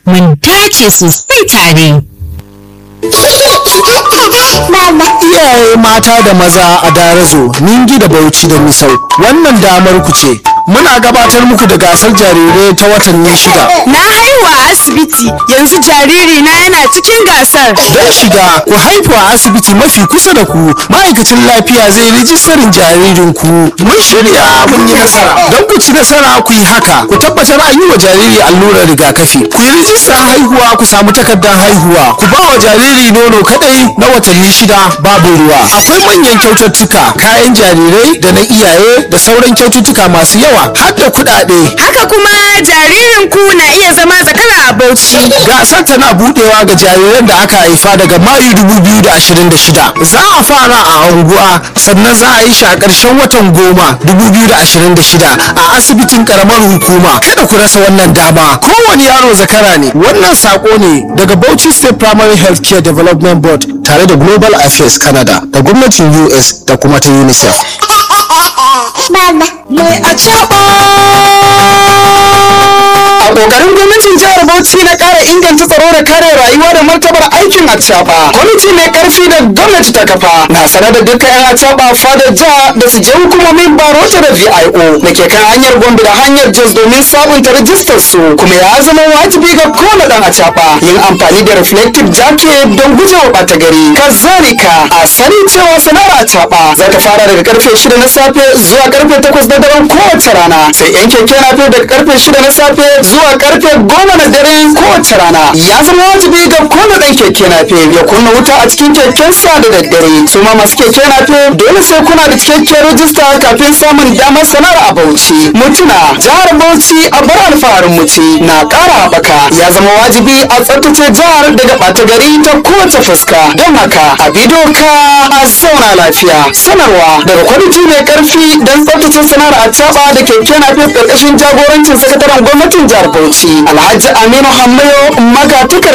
mun dace sosai tare. Iyaye mata da maza a Darazo, Ningi da Bauchi da Misau, wannan damar ku ce. Muna gabatar muku da gasar jarirai ta watanni shida. Na haihu a asibiti yanzu jariri na yana cikin gasar. Don shiga ku haifu a asibiti mafi kusa da ku, ma'aikacin lafiya zai rijistarin jaririnku. Mun shirya mun yi nasara. Don ku ci nasara ku yi haka, ku tabbatar an yi wa jariri allurar rigakafi. Ku yi rijistar haihuwa ku samu takardar haihuwa. Ku ba wa jariri nono kadai na watanni shida babu ruwa. Akwai manyan kyaututtuka, kayan jarirai da na iyaye da sauran kyaututtuka masu yawa har da kuɗaɗe. Haka kuma jaririn ku na iya zama zakara a Bauchi. gasar tana budewa ga jariran da aka haifa daga mayu 2026 za a fara a anguwa sannan za a yi shi a ƙarshen watan goma 2026 a asibitin karamar hukuma kada ku rasa wannan dama kowane yaro zakara ne wannan sako ne daga bauchi state primary health care development board tare da global affairs canada da gwamnatin us da kuma ta unicef Mai a a kokarin gwamnatin jihar bauchi na kara inganta tsaro da kare rayuwa da martabar aikin acaba kwamiti mai karfi da gwamnati ta kafa na sanar da dukkan yan acaba fadar jiha da su je hukumomin barota da vio da ke kan hanyar gombe da hanyar jos domin sabunta rajistar su kuma ya zama wajibi ga kowane dan acaba yin amfani da reflective jacket don gujewa bata gari kazalika a sani cewa sana'ar acaba za ta fara daga karfe 6 na safe zuwa karfe 8 na daren kowace rana sai yan keke na daga karfe 6 na safe zuwa karfe goma na dare kowace rana ya zama wajibi ga kowane ɗan keke nafe ya kunna wuta a cikin kekensa da daddare su ma masu keke nafe dole sai kuna da cikakken rajista kafin samun damar sanar a bauchi mutuna jihar bauchi a bar alfaharin muci na ƙara haɓaka ya zama wajibi a tsaftace jihar daga ɓata gari ta kowace fuska don haka a bi doka a zauna lafiya sanarwa daga kwamiti mai ƙarfi don tsaftace sanar a caɓa da keke nafe ƙarƙashin jagorancin sakataren gwamnatin jihar Bauchi Alhaji Aminu Hammayo magatakar